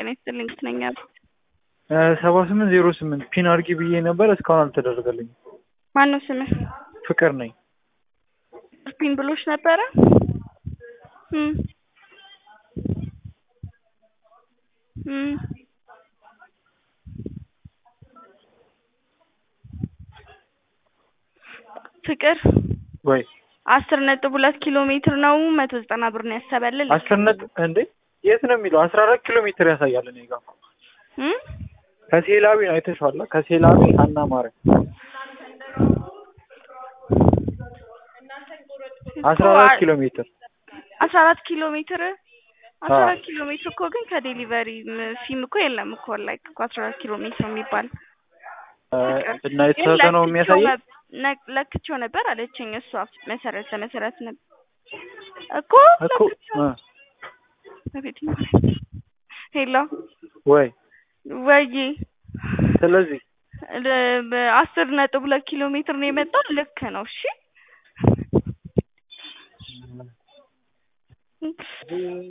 ይስጥልኝ ነኛ ሰባ ስምንት ዜሮ ስምንት ፒን አድርጊ ብዬ ነበር እስካሁን አልተደረገልኝም። ማን ነው ስምህ? ፍቅር ነኝ። ፒን ብሎሽ ነበረ? እም እም ፍቅር ወይ አስር ነጥብ ሁለት ኪሎ ሜትር ነው መቶ ዘጠና ብር ነው ያሰበልል አስር ነጥብ እንዴ የት ነው የሚለው? አስራ አራት ኪሎ ሜትር ያሳያል እኔ ጋር እም ከሴላዊ አይተሽዋል? ከሴላዊ ሀና ማርያም አስራ አራት ኪሎ ሜትር አስራ አራት ኪሎ ሜትር አስራ አራት ኪሎ ሜትር እኮ ግን ከዴሊቨሪ ፊም እኮ የለም እኮ ላይክ እኮ አስራ አራት ኪሎ ሜትር የሚባል እና የተሳተ ነው የሚያሳየው። ለክቼው ነበር አለችኝ እሷ መሰረት ለመሰረት ነበር እኮ እኮ ሄሎ ወይ ወይ ስለዚህ አስር ነጥብ ሁለት ኪሎ ሜትር ነው የመጣው። ልክ ነው። እሺ